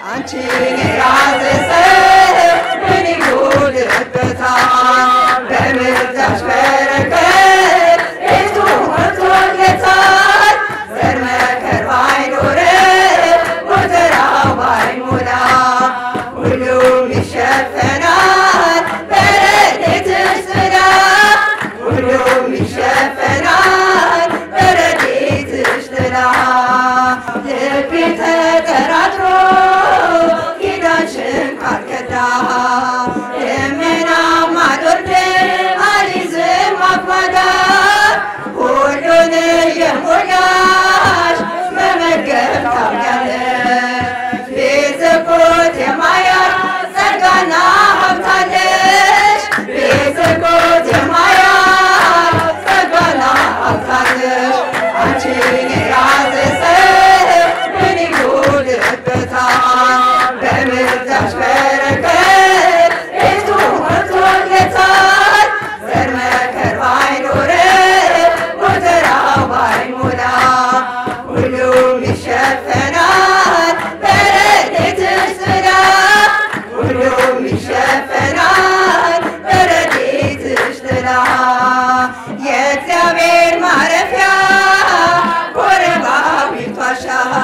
አንቺን የያዘ ሰው ምን ይጎድልበታል? በምልጃሽ በረከት ቤቱ ሞልቶለታል። ዘር መከር ባይኖርም ጎተራው ባይሞላ ሁሉም ይሸፈናል በረድኤትሽ ጥላ ሁሉም ይሸፈናል በረድኤትሽ ጥላ ልቤ ተጠራጥሮ ኪዳንሽን ካልከዳ ደመናም አልወርድም አልይዝም አቅማዳ ሁሉን የሞላሽ መመገብ ታውቂያለሽ ቤዝጎት የማያት ጸጋና ሀብታለሽ ቤዝጎት የማያት ጸጋና ሀብታለሽ አንቺን የያዘ ሰው ምን ይጎድልበታል? በምልጃሽ በረከት ቤቱ ሞልቶለታል። ዘር መከር ባይኖርም ጎተራው ባይሞላ ሁሉም ይሸፈናል በረድኤትሽ ጥላ ሁሉም ይሸፈናል በረድኤትሽ ጥላ የእግዚአብሔር ማረፊያ ኮረባዊት ዋሻ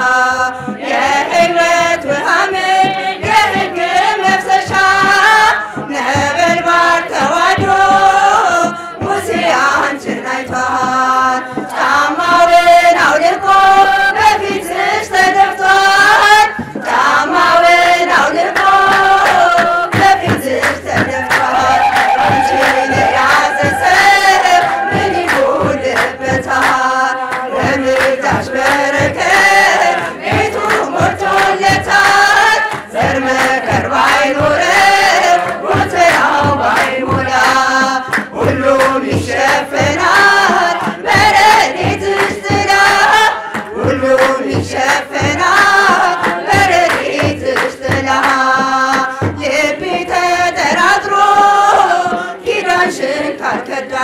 የሕይወት ውሃ ምንጭ የሕግ መፍሰሻ ነበልባል ተዋሕዶ ሙሴ አንቺን አይቷል። ጫማውን አውልቆ በፊትሽ ተደፍቷል። ጫማውን አውልቆ በፊትሽ ተደፍቷል። አንቺን የያዘ ሰው ምን ይጎድልበታል? በምልጃሽ በረከት ቤቱ ሞልቶለታል። ዘር መከር ባይኖርም ጎተራው ባይሞላ ሁሉም ይሸፈናል በረድኤትሽ ጥላ ሁሉም ይሸፈናል በረድኤትሽ ጥላ ልቤ ተጠራጥሮ ኪዳንሽን ካልከዳ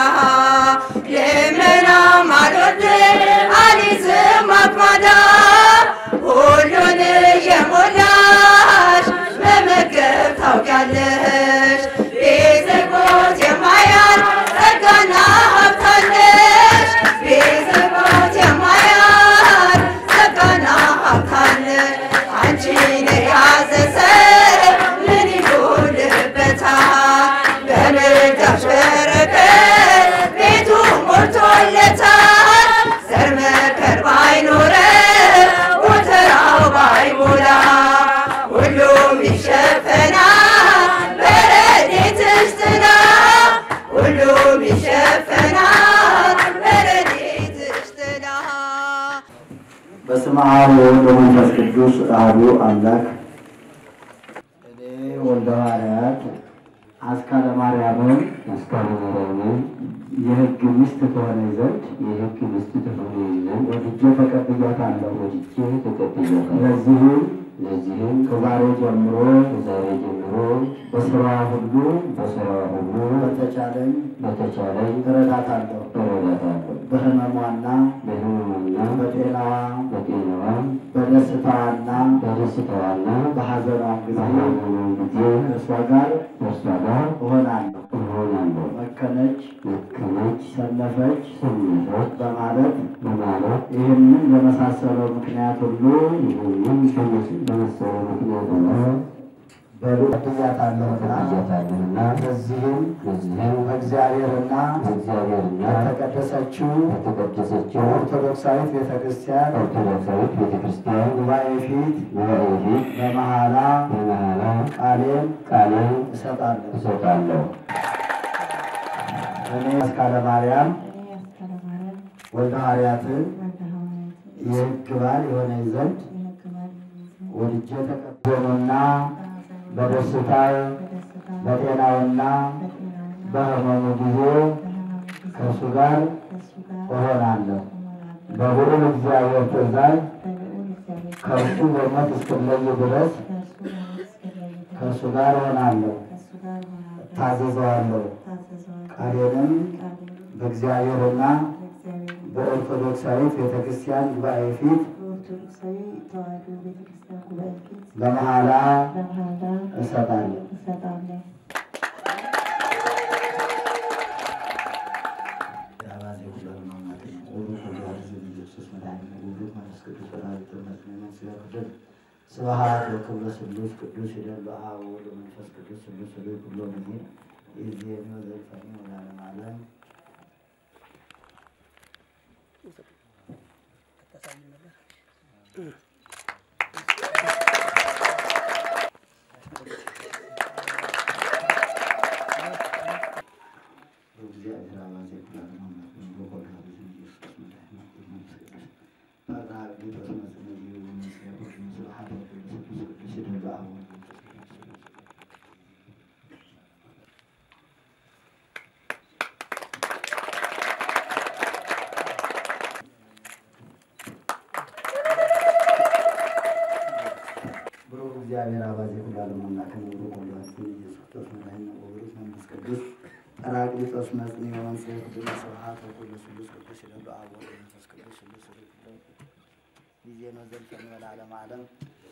ልመናም አልወርድም አልይዝም አቅማዳ ሁሉን የሞላሽ መመገብ ታውቂያለሽ ቤዝጎት የማያት ጸጋና ሀብታለሽ ቤዝጎት የማያት ጸጋና ሀብታለሽ አንቺን የያዘ ሰው ምን ይጎድልበታል? በምልጃሽ በረከት ቤቱ ሞልቶለታል። ዘር መከር ባይኖረው ጎተራው ባይሞላ ሁሉም ይሸፈናል በረድኤትሽ ጥላ ሁሉም ይሸፈናል በረድኤትሽ ጥላ በስመ አብ ወወልድ ወመንፈስ ቅዱስ አሐዱ አምላክ። እኔ ወልደ ሐዋርያት አስካለ ማርያምን አስካለ ማርያምን የሕግ ሚስት ትሆነ ዘንድ የሕግ ሚስት ትሆን ዘንድ ወድጄ ተቀብያታለሁ። ወድጄ ተቀብያታለሁ። ለዚህም ለዚህም ከዛሬ ጀምሮ ከዛሬ ጀምሮ በስራ ሁሉ በሥራዋ ሁሉ በተቻለኝ በተቻለኝ እረዳታለሁ። እረዳታለሁ። በሕመሟና በሕመሟና በጤናዋ በጤናዋ በደስታዋና በደስታዋና በሐዘኗም ጊዜ በሐዘኗም ጊዜ ከእርሷ ጋር ከእርሷ ጋር እሆናለሁ። እሆናለሁ። መከነች፣ ደከመች፣ ሰነፈች ሰነፈች በማለት በማለት ይህንን በመሳሰለው ምክንያት ሁሉ ይህንም በመሰለ ምክንያት ሁሉ በሉ ቀብያታለሁና ቀብያታለሁና በዚህም በዚህም በእግዚአብሔርና በእግዚአብሔርና በተቀደሰችው በተቀደሰችው ኦርቶዶክሳዊት ቤተ ክርስቲያን ኦርቶዶክሳዊት ቤተ ክርስቲያን ጉባኤ ፊት ጉባኤ ፊት በመሐላ በመሐላ ቃሌን ቃሌን እሰጣለሁ። እሰጣለሁ። እኔ አስካለ ማርያም እኔ አስካለ ማርያም ወልደ ሐዋርያትን ወልደ ሐዋርያት የሕግ ባል የሆነ ዘንድ የሕግ ባል ወድጄ ተቀበሉና በሐዘኑ በደስታው በደስታ በጤናውና በጤናውና በሕመሙ ጊዜ በሕማሙ ጊዜ ከእርሱ ጋር ከእሱ ጋር እሆናለሁ። እሆናለሁ። በሁሉም እግዚአብሔር ትእዛዝ በልዑል እግዚአብሔር ከእርሱ በሞት እስክለይ ድረስ ከእርሱ በሞት እስክለይ ድረስ ከእርሱ ጋር እሆናለሁ፣ ከእሱ ጋር እሆናለሁ። ታዘዘዋለሁ። ታዘዘዋለሁ። ቃሌንም ቃሌንም በእግዚአብሔርና በእግዚአብሔር በኦርቶዶክሳዊት ቤተ ክርስቲያን ጉባኤ ፊት በኦርቶዶክሳዊ ተዋሕዶ ቤተ ክርስቲያን ጉባኤ ፊት በመሐላ በመሐላ እሰጣለሁ። እሰጣለሁ። የአባዜ ሁለት ነው ማለት ነው። ወሩ ከዛሬ ኢየሱስ መድኃኒነ ውሉድ መንፈስ ቅዱስ ወላዲተ እምነት ሲያክብር ስብሐት ወክብረ ስሉስ ቅዱስ ይደል በአብ ወወልድ ወመንፈስ ቅዱስ ስሉስ ሉ ኩሎ ጊዜ ይእዜኒ ወዘልፈኒ ወለዓለመ ዓለም እግዚአብሔር አባዜ ኩላን አምላክ ነው በወልድ ኢየሱስ መድኃኒነ ውሉድ መንፈስ ቅዱስ ጰራቅሊጦስ መጽንዕ ወምስለ ኩሉ ስብሐት ወክብረ ስሉስ ቅዱስ ይደል በአብ ወወልድ ወመንፈስ ቅዱስ ስሉስ ሉ ብሩክ እግዚአብሔር አባዜ ኩላለም አምላክ ነው ብሩክ ወልዳችን ኢየሱስ ክርስቶስ መድኃኒነ ወብሩክ መንፈስ ቅዱስ ጰራቅሊጦስ መጽንዕ ወመንጽሔ ኩሉ ስብሐት ወኩሉ ስሉስ ቅዱስ ይለሉ አብ ወወልድ ወመንፈስ ቅዱስ ስሉስ ርኩሎ ጊዜ ነው ዘልፈን ለዓለመ ዓለም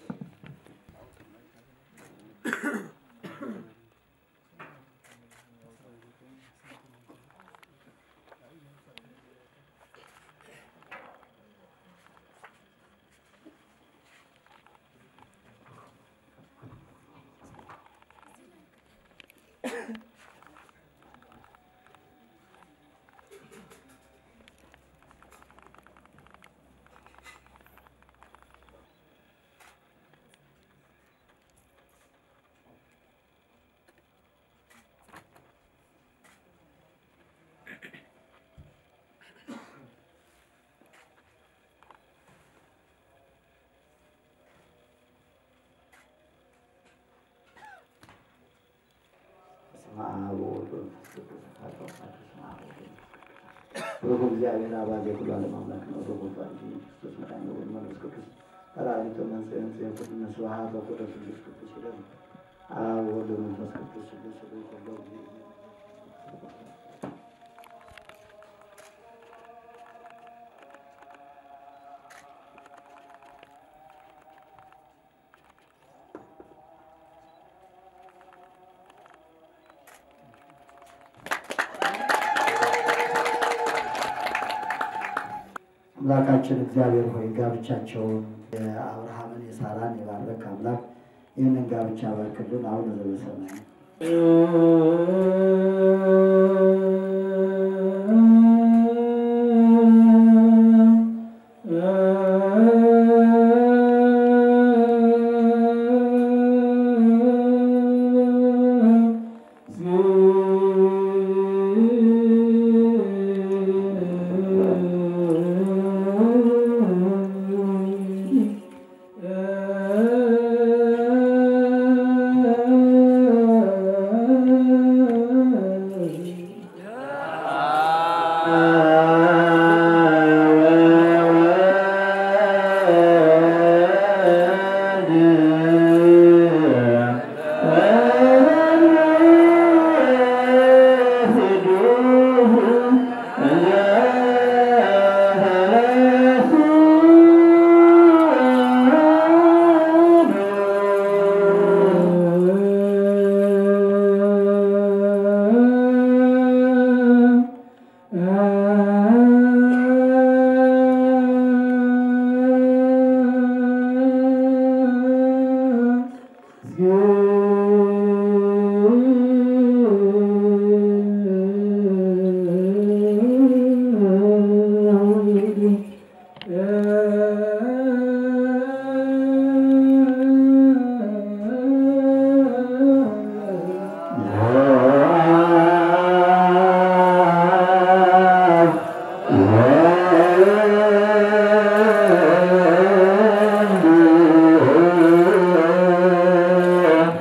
በስመ አብ ወወልድ ወመንፈስ ቅዱስ አሐዱ አምላክ በስመ አብ ወወልድ ወመንፈስ ቅዱስ ብሩክ እግዚአብሔር አባዜ ኩሉ ዓለም አምላክ ነው ብሩክ ወልዳችን ኢየሱስ ክርስቶስ መድኃኒነ ወወልድ መንፈስ ቅዱስ ጰራቅሊጦስ መጽንዕ ወመንጽሔ ኩሉ ስብሐት ወኩሉ ስሉስ ቅዱስ ይለሉ አብ ወወልድ ወመንፈስ ቅዱስ ስሉስ ሉ ኩሎ ጊዜ አምላካችን እግዚአብሔር ሆይ ጋብቻቸውን የአብርሃምን የሳራን የባረክ አምላክ ይህንን ጋብቻ ባርክልን። አሁን ዘበሰማይ Yeah.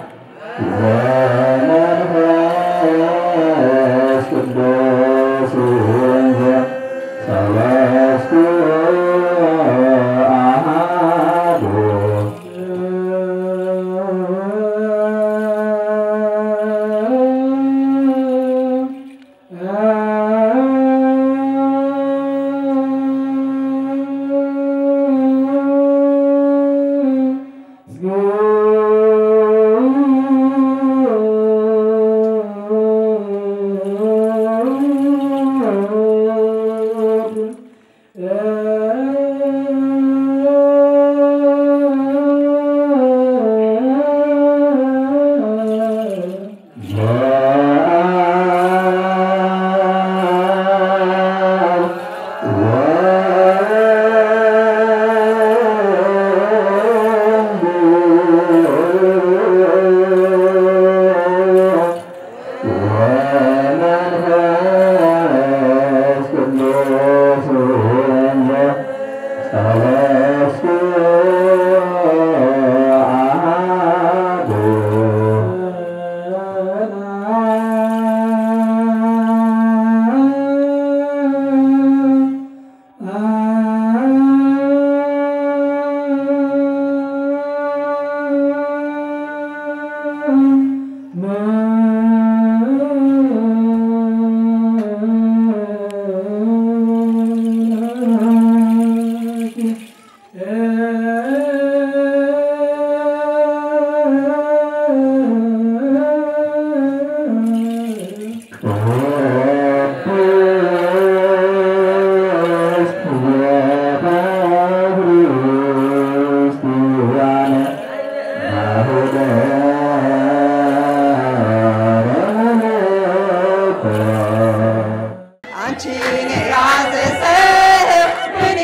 አንቺን የያዘ ሰው ምን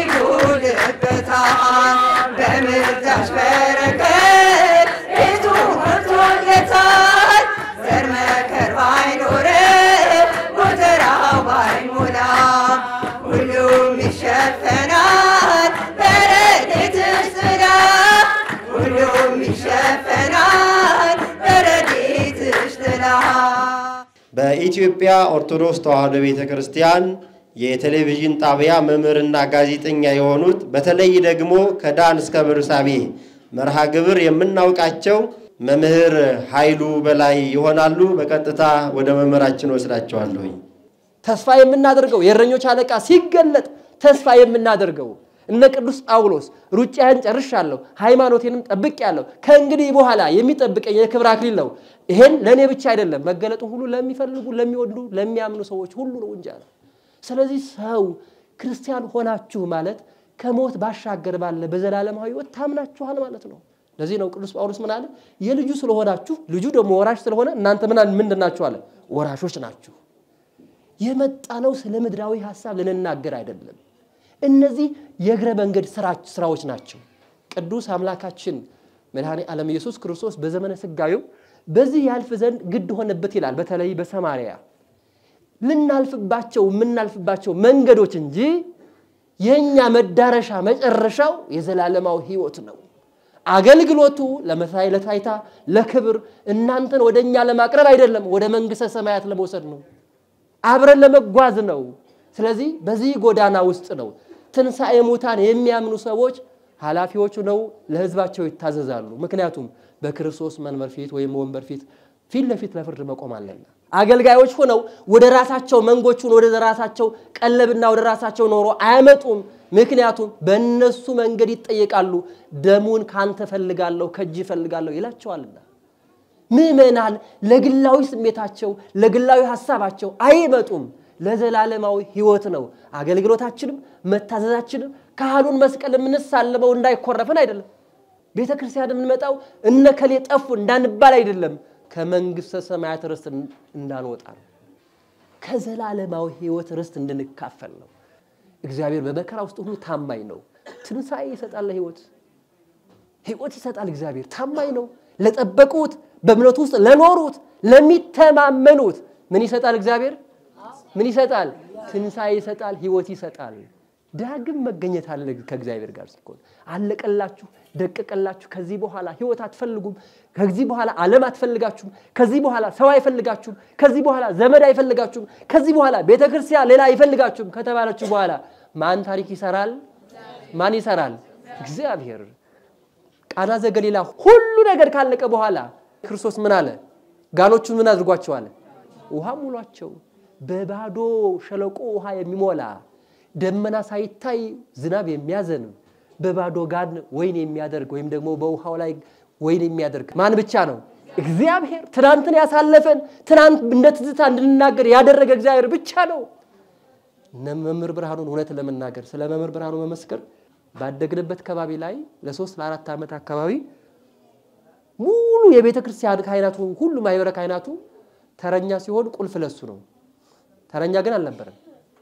ይጎድልበታል? በምልጃሽ በረከት ቤቱ ሞልቶለታል። ዘር መከር ባይኖረው ጎተራው ባይሞላ ሁሉም ይሸፈናል በረድኤትሽ ጥላ ሁሉም ይሸፈናል በረድኤትሽ ጥላ በኢትዮጵያ ኦርቶዶክስ ተዋሕዶ ቤተ ክርስቲያን የቴሌቪዥን ጣቢያ መምህርና ጋዜጠኛ የሆኑት በተለይ ደግሞ ከዳን እስከ ብርሳቤ መርሃ ግብር የምናውቃቸው መምህር ኃይሉ በላይ ይሆናሉ። በቀጥታ ወደ መምህራችን ወስዳቸዋለሁኝ። ተስፋ የምናደርገው የእረኞች አለቃ ሲገለጥ ተስፋ የምናደርገው እነ ቅዱስ ጳውሎስ ሩጫዬን ጨርሻለሁ፣ ሃይማኖቴንም ጠብቄአለሁ፣ ከእንግዲህ በኋላ የሚጠብቀኝ የክብር አክሊል ነው። ይሄን ለእኔ ብቻ አይደለም፣ መገለጡን ሁሉ ለሚፈልጉ ለሚወዱ፣ ለሚያምኑ ሰዎች ሁሉ ነው እንጂ አለ። ስለዚህ ሰው ክርስቲያን ሆናችሁ ማለት ከሞት ባሻገር ባለ በዘላለማዊ ሕይወት ታምናችኋል ማለት ነው። ለዚህ ነው ቅዱስ ጳውሎስ ምን አለ? የልጁ ስለሆናችሁ ልጁ ደግሞ ወራሽ ስለሆነ እናንተ ምን ምንድን ናችሁ አለ? ወራሾች ናችሁ። የመጣ ነው ስለ ምድራዊ ሀሳብ ልንናገር አይደለም። እነዚህ የእግረ መንገድ ስራዎች ናቸው። ቅዱስ አምላካችን መድኃኔ ዓለም ኢየሱስ ክርስቶስ በዘመነ ስጋዩ በዚህ ያልፍ ዘንድ ግድ ሆነበት ይላል። በተለይ በሰማርያ ልናልፍባቸው የምናልፍባቸው መንገዶች እንጂ የእኛ መዳረሻ መጨረሻው የዘላለማዊ ሕይወት ነው። አገልግሎቱ ለመሳይ ለታይታ ለክብር እናንተን ወደ እኛ ለማቅረብ አይደለም፣ ወደ መንግሥተ ሰማያት ለመውሰድ ነው። አብረን ለመጓዝ ነው። ስለዚህ በዚህ ጎዳና ውስጥ ነው ትንሣኤ ሙታን የሚያምኑ ሰዎች ኃላፊዎቹ ነው ለሕዝባቸው ይታዘዛሉ። ምክንያቱም በክርስቶስ መንበር ፊት ወይም ወንበር ፊት ፊት ለፊት ለፍርድ መቆም አለና አገልጋዮች ሆነው ወደ ራሳቸው መንጎቹን ወደ ራሳቸው ቀለብና ወደ ራሳቸው ኖሮ አያመጡም። ምክንያቱም በእነሱ መንገድ ይጠየቃሉ። ደሙን ካንተ ፈልጋለሁ ከእጅ ፈልጋለሁ ይላቸዋልና ምዕመናን ለግላዊ ስሜታቸው ለግላዊ ሀሳባቸው አይመጡም። ለዘላለማዊ ሕይወት ነው አገልግሎታችንም መታዘዛችንም ካህኑን መስቀል የምንሳለመው እንዳይኮረፍን አይደለም። ቤተ ክርስቲያን የምንመጣው እነከሌ ጠፉ እንዳንባል አይደለም። ከመንግሥተ ሰማያት ርስት እንዳንወጣ ነው። ከዘላለማዊ ሕይወት ርስት እንድንካፈል ነው። እግዚአብሔር በመከራ ውስጥ ሁሉ ታማኝ ነው። ትንሣኤ ይሰጣል፣ ለሕይወት ሕይወት ይሰጣል። እግዚአብሔር ታማኝ ነው። ለጠበቁት፣ በእምነቱ ውስጥ ለኖሩት፣ ለሚተማመኑት ምን ይሰጣል? እግዚአብሔር ምን ይሰጣል? ትንሣኤ ይሰጣል፣ ሕይወት ይሰጣል። ዳግም መገኘት አለ ከእግዚአብሔር ጋር ሲሆን አለቀላችሁ፣ ደቀቀላችሁ። ከዚህ በኋላ ሕይወት አትፈልጉም። ከዚህ በኋላ ዓለም አትፈልጋችሁም። ከዚህ በኋላ ሰው አይፈልጋችሁም። ከዚህ በኋላ ዘመድ አይፈልጋችሁም። ከዚህ በኋላ ቤተ ክርስቲያን ሌላ አይፈልጋችሁም ከተባለችሁ በኋላ ማን ታሪክ ይሰራል? ማን ይሰራል? እግዚአብሔር። ቃና ዘገሊላ ሁሉ ነገር ካለቀ በኋላ ክርስቶስ ምን አለ? ጋኖቹን ምን አድርጓቸዋል? ውሃ ሙሏቸው። በባዶ ሸለቆ ውሃ የሚሞላ ደመና ሳይታይ ዝናብ የሚያዘንብ በባዶ ጋን ወይን የሚያደርግ ወይም ደግሞ በውሃው ላይ ወይን የሚያደርግ ማን ብቻ ነው? እግዚአብሔር። ትናንትን ያሳለፈን ትናንት እንደ ትዝታ እንድንናገር ያደረገ እግዚአብሔር ብቻ ነው። እነ መምህር ብርሃኑን እውነት ለመናገር ስለ መምህር ብርሃኑ መመስከር ባደግንበት ከባቢ ላይ ለሶስት ለአራት ዓመት አካባቢ ሙሉ የቤተ ክርስቲያን ካህናቱ ሁሉ ማህበረ ካህናቱ ተረኛ ሲሆን ቁልፍ ለሱ ነው። ተረኛ ግን አልነበረም።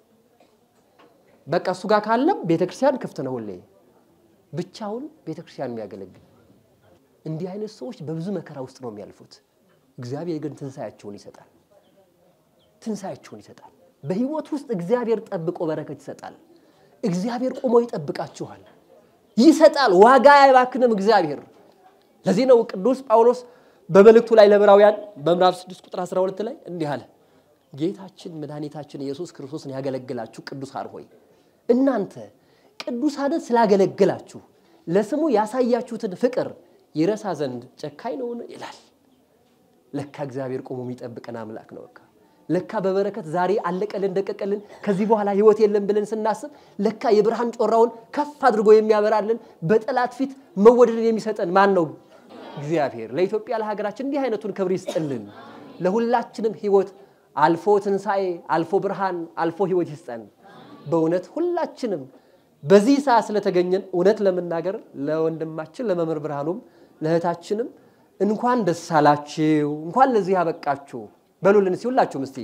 በቃ እሱ ጋር ካለም ቤተ ክርስቲያን ክፍት ነው። ሁሌ ብቻውን ቤተ ክርስቲያን የሚያገለግል እንዲህ አይነት ሰዎች በብዙ መከራ ውስጥ ነው የሚያልፉት። እግዚአብሔር ግን ትንሣኤያቸውን ይሰጣል። ትንሣኤያቸውን ይሰጣል። በህይወት ውስጥ እግዚአብሔር ጠብቆ በረከት ይሰጣል። እግዚአብሔር ቆሞ ይጠብቃችኋል፣ ይሰጣል። ዋጋ አይባክንም እግዚአብሔር። ለዚህ ነው ቅዱስ ጳውሎስ በመልእክቱ ላይ ለዕብራውያን በምዕራፍ 6 ቁጥር 12 ላይ እንዲህ አለ ጌታችን መድኃኒታችን ኢየሱስ ክርስቶስን ያገለግላችሁ ቅዱሳን ሆይ እናንተ ቅዱሳንን ስላገለግላችሁ ለስሙ ያሳያችሁትን ፍቅር ይረሳ ዘንድ ጨካኝ ነውን? ይላል። ለካ እግዚአብሔር ቆሞ የሚጠብቀን አምላክ ነው። በቃ ለካ በበረከት ዛሬ አለቀልን ደቀቀልን ከዚህ በኋላ ህይወት የለም ብለን ስናስብ ለካ የብርሃን ጮራውን ከፍ አድርጎ የሚያበራልን በጠላት ፊት መወደድን የሚሰጠን ማን ነው? እግዚአብሔር። ለኢትዮጵያ ለሀገራችን እንዲህ አይነቱን ክብር ይስጥልን። ለሁላችንም ህይወት አልፎ ትንሣኤ፣ አልፎ ብርሃን፣ አልፎ ህይወት ይስጠን። በእውነት ሁላችንም በዚህ ሰዓት ስለተገኘን እውነት ለመናገር ለወንድማችን ለመምህር ብርሃኑም ለእህታችንም እንኳን ደስ አላችሁ፣ እንኳን ለዚህ ያበቃችሁ በሉልን እስቲ ሁላችሁም እስቲ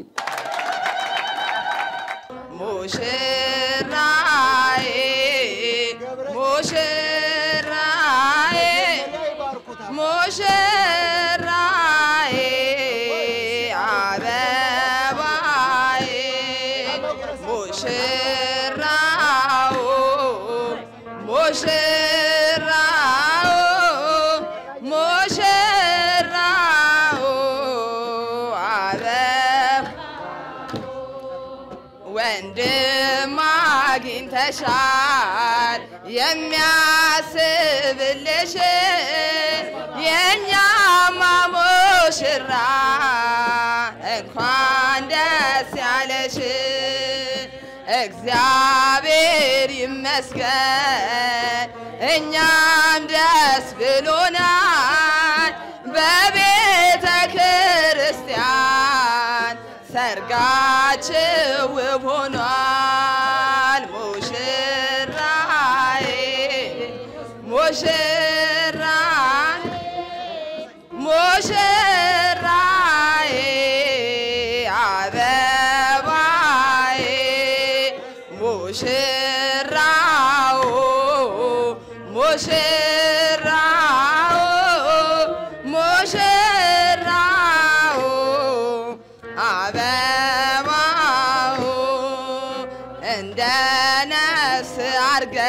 ሙሽራዬ ሙሽራዬ ሙሽራዬ አበባዬ ሙሽራው ሙሽራው ሙሽራው አበባ ወንድም አግኝተሻል የሚያስብልሽ የእኛማ ሙሽራ እንኳን ደስ ያለሽ እግዚአብሔር ይመስገን እኛም ደስ ብሎናል በቤተ ክርስቲያን ሰርጋችሁ ውብ ሆኗል። ሙሽራዬ ሙሽራ ሙሽራዬ አበባዬ ሙሽራው ሙሽራው ሙሽራው አበባው እንደ ነፍስ አርገ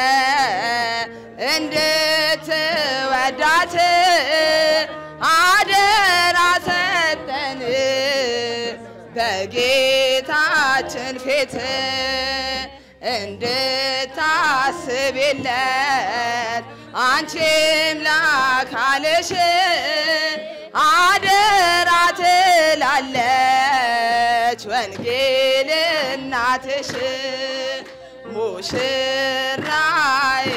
እንድትወዳት አደራ ሰጠን በጌታችን ፊት እንድታስብለት አንቺም ላካልሽ አደራ ትላለች ወንጌል እናትሽ ሙሽራዬ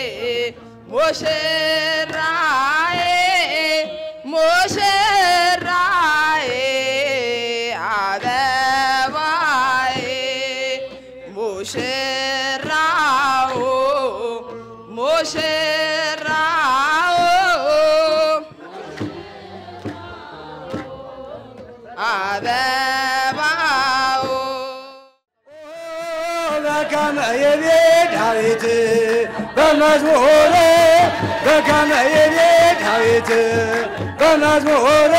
ሙሽራዬ ሙሽራዬ አበባዬ ሙሽራው ሙሽራው አበባው በከመ ይቤ ዳዊት በመዝሙር በከመ ይቤ ዳዊት በመዝሙር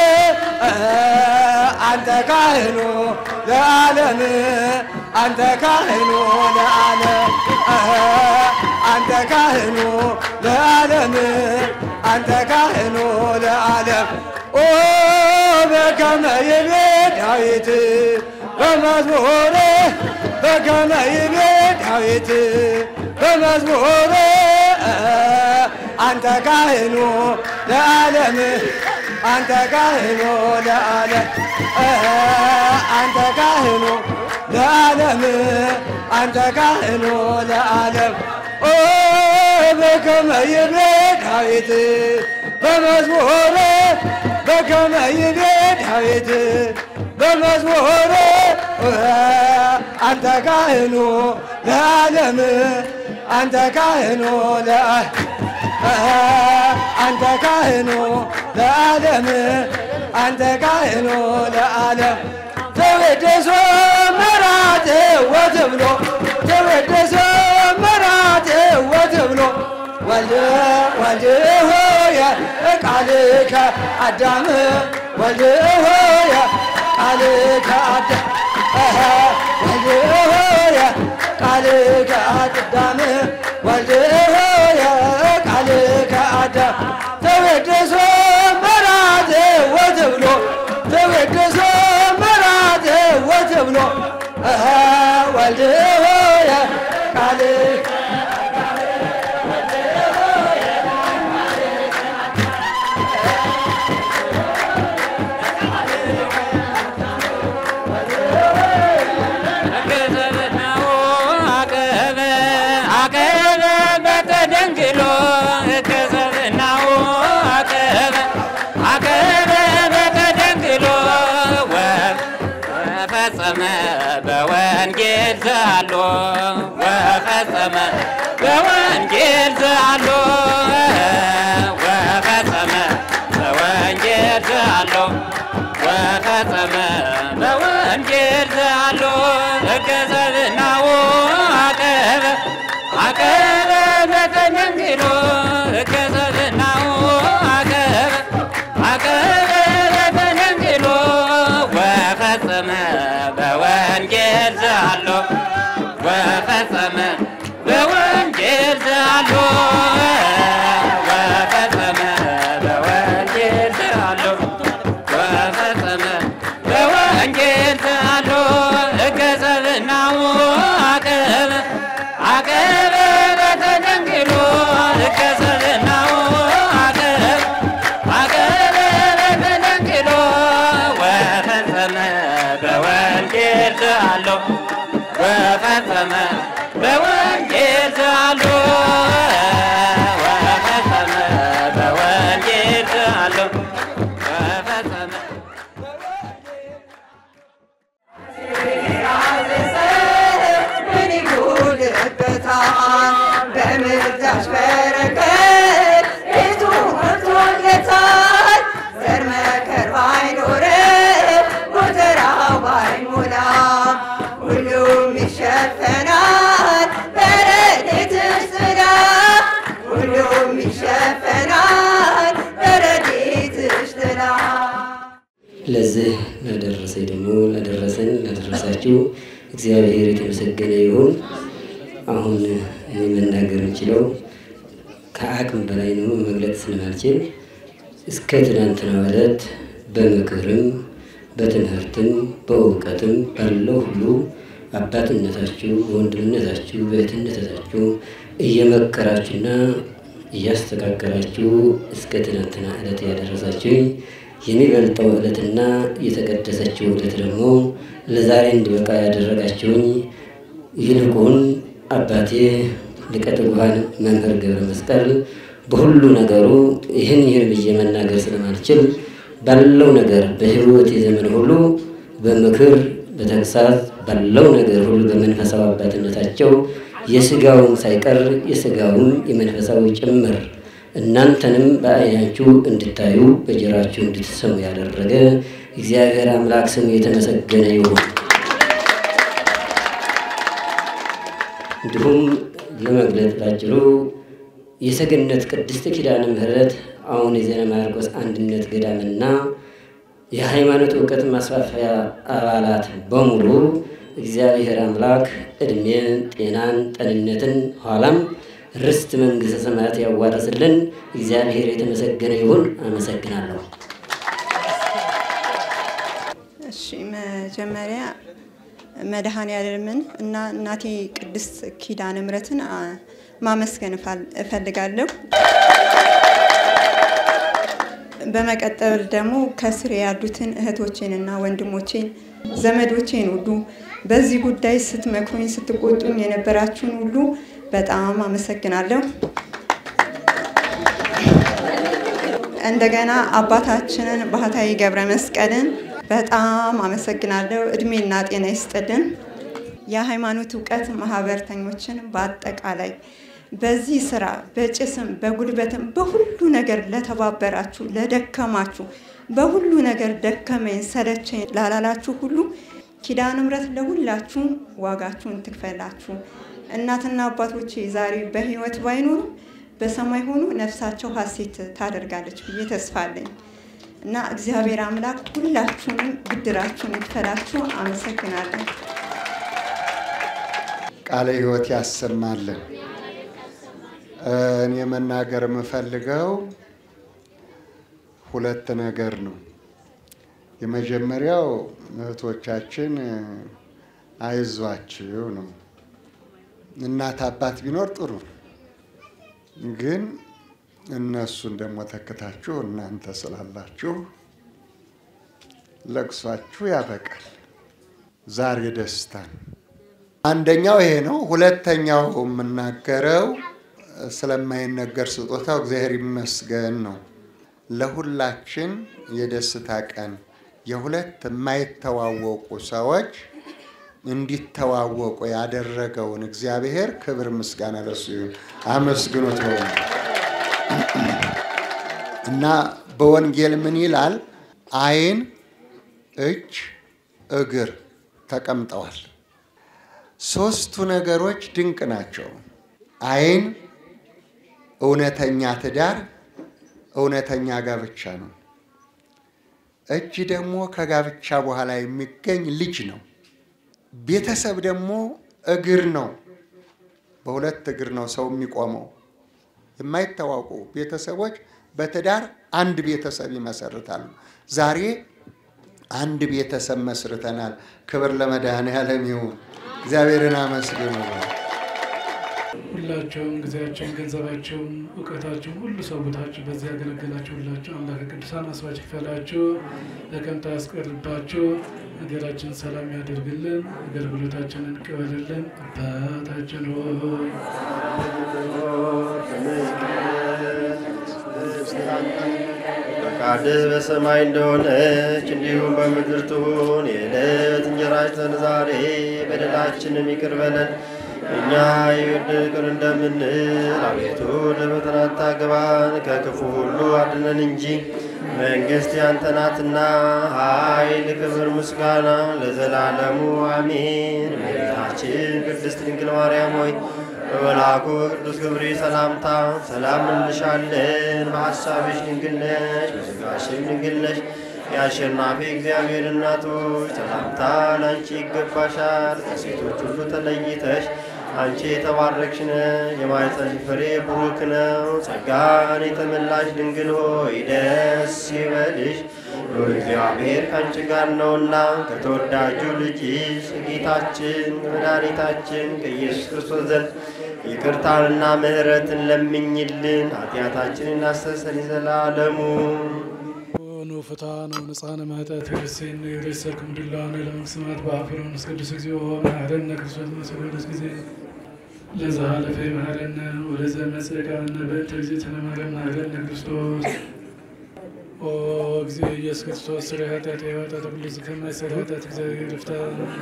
አንተ ካህኑ ለዓለም አንተ ካህኑ ለዓለም አንተ ካህኑ ለዓለም አንተ ካህኑ ለዓለም ኦ በከመ ይቤ ዳዊት በመዝሙር በከመ ይቤ ዳዊት በመዝሙር አንተ ካህኑ ለዓለም አንተ ካህኑ ለዓለም አንተ ካህኑ ለዓለም አንተ ካህኑ ለዓለም ኦ በከመ ይቤ ዳዊት በመዝሙር በከመ ይቤ ዳዊት በመዝሙር አንተ ካህኑ ለዓለም አንተ ካህኑ አንተ ካህኑ ለዓለም አንተ ካህኑ ለዓለም ተወደሶ መራቴ ወትብሎ ተወደሶ መራቴ ወትብሎ ወልድ ወልድ ሆየ ቃልከ አዳም ወልድ ሆየ ቃልከ አዳም ወልድ ሆየ ቃልከ አዳም ወልድ ሆየ ቃልከ አዳም ተወደሶ መራቴ ወትብሎ ተወደሶ መራቴ ወትብሎ ወልድ ሆየ ቃልከ በወንጌል ዘሎ ወፈጸመ በወንጌል ዘሎ ወፈጸመ በወንጌል ዘሎ ወፈጸመ በወንጌል ዘሎ እገዘብናው አቀበ አቀበ በተደንግሎ እገዘብናው አቀበ አቀበ በተደንግሎ ወፈጸመ በወንጌል ዘሎ ወፈጸመ በወንጌል ዘሎ ወፈጸመ በወንጌል ዘሎ ወፈጸመ በወንጌል ዘሎ እገዘብናው አቀበ አቀበ በተደንግሎ እገዘብናው አቀበ አቀበ በተደንግሎ ወፈጸመ በወንጌል ዘሎ ወፈጸመ በወንጌል ዘሎ ወፈጸመ በወንጌል ዘሎ ወፈጸመ ምን ይጎልበታል? በምልጃሽ በረከት ቤቱ ሞልቶለታል። ዘር መከር ባይኖረው ጎተራው ባይሞላ ሁሉም ይሸፈናል በረድኤትሽ ጥላ ሁሉም ይሸፈናል በረድኤትሽ ጥላ ለዚህ ላደረሰኝ ደግሞ ላደረሰን ላደረሳችሁ እግዚአብሔር የተመሰገነ ይሁን። አሁን እኔ መናገር የምችለው ከአቅም በላይ ነው፣ መግለጽ ስለማልችል እስከ ትናንትና ዕለት በምክርም በትምህርትም በእውቀትም ባለው ሁሉ አባትነታችሁ በወንድምነታችሁ በእህትነታችሁ እየመከራችሁና እያስተካከላችሁ እስከ ትናንትና ዕለት ያደረሳችሁኝ የሚበልጠው ዕለትና የተቀደሰችው ዕለት ደግሞ ለዛሬ እንዲበቃ ያደረጋችሁኝ ይልቁን አባቴ ሊቀ ትጉሃን መምህር ገብረ መስቀል በሁሉ ነገሩ ይህን ይህን ብዬ መናገር ስለማልችል ባለው ነገር በሕይወት የዘመን ሁሉ በምክር በተግሳጽ ባለው ነገር ሁሉ በመንፈሳዊ አባትነታቸው የስጋውን ሳይቀር የስጋውን የመንፈሳዊ ጭምር እናንተንም በዓይናችሁ እንድታዩ በጆሯችሁ እንድትሰሙ ያደረገ እግዚአብሔር አምላክ ስሙ የተመሰገነ ይሁን። እንዲሁም ለመግለጥ ባጭሩ የሰገነት ቅድስት ኪዳነ ምሕረት አሁን የዜና ማርቆስ አንድነት ገዳምና የሃይማኖት እውቀት ማስፋፊያ አባላት በሙሉ እግዚአብሔር አምላክ ዕድሜን፣ ጤናን፣ ጤንነትን ኋላም ርስት መንግሥተ ሰማያት ያዋረስልን እግዚአብሔር የተመሰገነ ይሁን። አመሰግናለሁ። እሺ መጀመሪያ መድኃኔዓለምን እና እናቴ ቅድስት ኪዳነ ምሕረትን አ፣ ማመስገን እፋል- እፈልጋለሁ። በመቀጠል ደግሞ ከስር ያሉትን እህቶቼንና ወንድሞቼን ዘመዶቼን ሁሉ በዚህ ጉዳይ ስትመክሩኝ ስትቆጡኝ የነበራችሁን ሁሉ በጣም አመሰግናለሁ። እንደገና አባታችንን ባህታዊ ገብረ መስቀልን በጣም አመሰግናለሁ። እድሜና ጤና ይስጥልን። የሃይማኖት እውቀት ማህበርተኞችን በአጠቃላይ በዚህ ስራ በጭስም በጉልበትም በሁሉ ነገር ለተባበራችሁ፣ ለደከማችሁ፣ በሁሉ ነገር ደከመኝ ሰለቸኝ ላላላችሁ ሁሉ ኪዳነ ምሕረት ለሁላችሁ ዋጋችሁን ትክፈላችሁ። እናትና አባቶቼ ዛሬ በህይወት ባይኖሩ በሰማይ ሆኖ ነፍሳቸው ሀሴት ታደርጋለች ብዬ ተስፋ አለኝ እና እግዚአብሔር አምላክ ሁላችሁንም ብድራችሁን ይክፈላችሁ። አመሰግናለሁ። ቃለ ሕይወት ያሰማልን። እኔ መናገር የምፈልገው ሁለት ነገር ነው። የመጀመሪያው እህቶቻችን አይዟችሁ ነው። እናት አባት ቢኖር ጥሩ ነው፣ ግን እነሱን ደግሞ ተክታችሁ እናንተ ስላላችሁ ለቅሷችሁ ያበቃል። ዛሬ ደስታ ነው። አንደኛው ይሄ ነው። ሁለተኛው የምናገረው ስለማይነገር ስጦታው እግዚአብሔር ይመስገን ነው። ለሁላችን የደስታ ቀን የሁለት የማይተዋወቁ ሰዎች እንዲተዋወቁ ያደረገውን እግዚአብሔር ክብር ምስጋና ለሱ ይሁን። አመስግኖት ነው እና በወንጌል ምን ይላል? ዓይን፣ እጅ፣ እግር ተቀምጠዋል። ሶስቱ ነገሮች ድንቅ ናቸው። ዓይን እውነተኛ ትዳር፣ እውነተኛ ጋብቻ ነው። እጅ ደግሞ ከጋብቻ በኋላ የሚገኝ ልጅ ነው። ቤተሰብ ደግሞ እግር ነው። በሁለት እግር ነው ሰው የሚቆመው። የማይታወቁ ቤተሰቦች በትዳር አንድ ቤተሰብ ይመሰርታሉ። ዛሬ አንድ ቤተሰብ መስርተናል። ክብር ለመድኃኔዓለም ይሁን። እግዚአብሔርን አመስግኑ። ሁላቸውም ጊዜያቸውን፣ ገንዘባቸውን፣ እውቀታቸውን ሁሉ ሰውታችሁ በዚህ ያገለገላችሁ ሁላችሁ አምላከ ቅዱሳን አስባች ይክፈላችሁ፣ ለቀንታ ያስቀርባችሁ፣ ሀገራችን ሰላም ያደርግልን፣ አገልግሎታችንን ይቀበልልን። አባታችን ሆይ ፈቃድህ በሰማይ እንደሆነች እንዲሁም በምድር ትሁን። የዕለት እንጀራችንን ዛሬ በደላችንን ይቅር በለን እኛ ይቅር እንደምንል። አቤቱ ወደ ፈተና አታግባን፣ ከክፉ ሁሉ አድነን እንጂ መንግሥት ያንተ ናትና፣ ኃይል፣ ክብር፣ ምስጋና ለዘላለሙ አሜን። እመቤታችን ቅድስት ድንግል ማርያም ሆይ በመልአኩ ቅዱስ ገብርኤል ሰላምታ ሰላም እንልሻለን። በሐሳብሽ ድንግል ነሽ፣ በሥጋሽም ድንግል ነሽ። የአሸናፊ እግዚአብሔር እናቶች ሰላምታ ለአንቺ ይገባሻል። ከሴቶች ሁሉ ተለይተሽ አንቺ የተባረክሽ ነሽ፣ የማኅፀንሽ ፍሬ ቡሩክ ነው። ጸጋን የተመላሽ ድንግል ሆይ ደስ ይበልሽ፣ ሉል እግዚአብሔር ከአንቺ ጋር ነውና ከተወዳጁ ልጅሽ ከጌታችን ከመድኃኒታችን ከኢየሱስ ክርስቶስ ዘንድ ይቅርታንና ምሕረትን ለምኝልን ኃጢአታችንን እናስተሰርይ ዘላለሙ ኑ ፍታ ነው ንጻነ ማጠት ክርስቲን የሬሰርክ ምድላነ ለመቅስማት በአፍሮን ቅዱስ እግዚኦ መሐረነ ክርስቶስ መሰሎደስ ጊዜ ለዛ ለፈ መሐረነ ወለዘ መጽቃነ በእንተ እግዝእትነ ማርያም መሐረነ ክርስቶስ ኦ ጊዜ ኢየሱስ ክርስቶስ ስለ ኃጢአት የኃጢአት ሁሉ ከማይሰራ ኃጢአት እግዚአብሔር ይፍታ።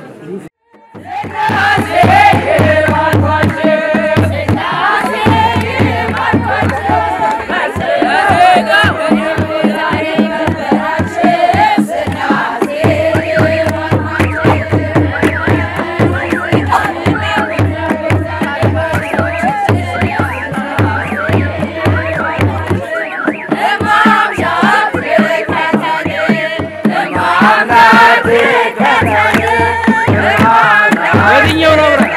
የትኛው ነው ብረ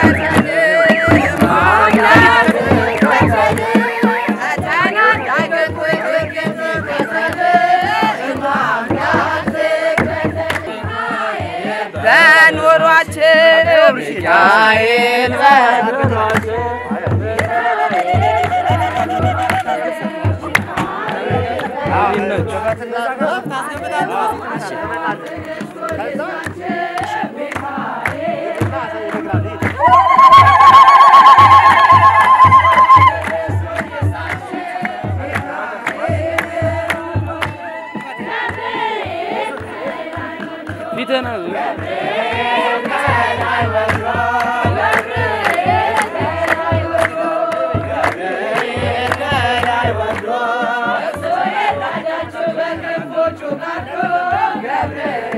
በኑሯችን ሚካኤል ፊትህን ገብርኤል